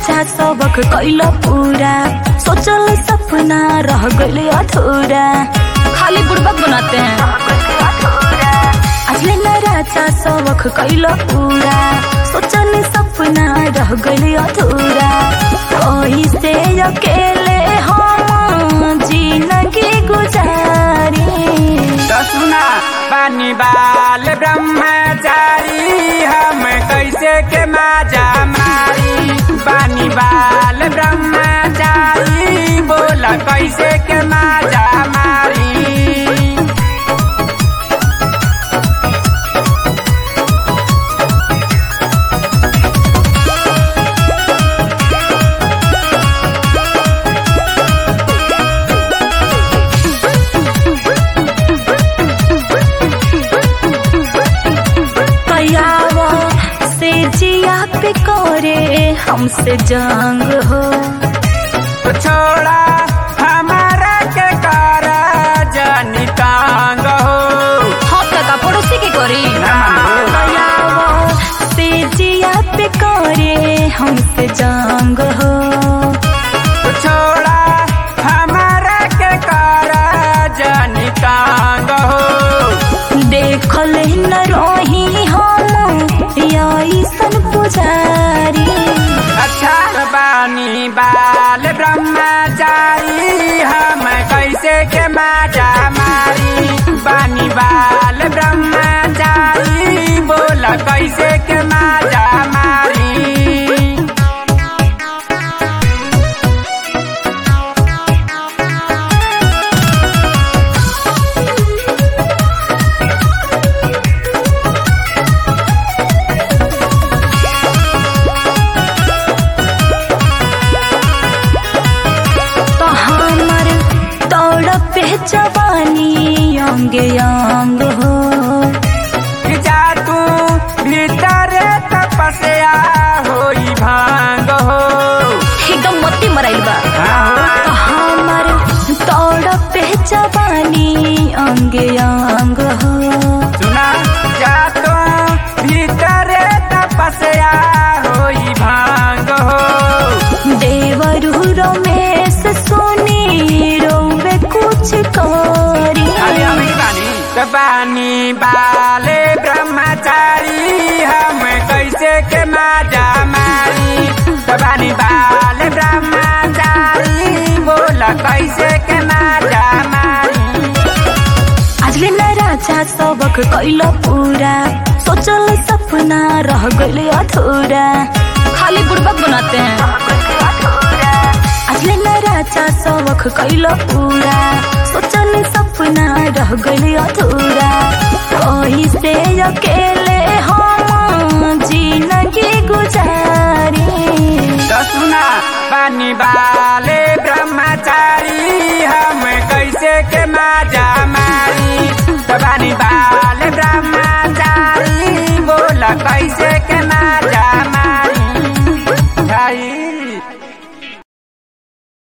राजा सबक कैल पूरा सोचल सपना रह गइले अधूरा खाली बुड़बक बनाते हैं असली न राजा सबक कैल पूरा सोचल सपना रह गइले अधूरा ओही से अकेले हम जिंदगी गुजारी तो सुना पानी बाल ब्रह्मचारी हम कैसे के माजा मारी पानी बाल ब्रह्मचारी बोला कैसे के माजा मारी कयावा से जिया पे करे हमसे जंग हो तो छोड़ा हमारा के कारा जानी कांग हो हम का पड़ोसी के करी कयावा से जिया पे करे हमसे जंग हो तो छोड़ा हमारा के कारा जानी कांग हो देखल न रही हम ऐसन पुजारी अच्छा बानी बाल ब्रह्मचारी हम कैसे के माजा मारी बानी बाल ब्रह्मचारी बोला कैसे के माजा मारी तो हमर दौड़ पे जवानी अंग अंग हो जा तू भीतर तपस्या होई भांग हो एकदम मत्ती मराइल बा तो हमर दौड़ पे जवानी अंग अंग हो सुना जा तू भीतर तपस्या होई भांग हो देवरु रमेश सोनी रोवे कुछ करी अरे अभी बानी तो बानी बाले ब्रह्मचारी हम कैसे के माजा मारी तो बानी बाले ब्रह्मचारी बोला कैसे के माजा मारी आजले न राजा सबक कैल पूरा सोचल सपना रह गइले अधूरा खाली बुड़बक बनाते हैं आजले न राजा सबक कैल पूरा सोचल सपना रह गइले अधूरा ओही से अकेले हम जिंदगी गुजारी तो सुना बानी बाले ब्रह्मचारी हम कैसे के माजा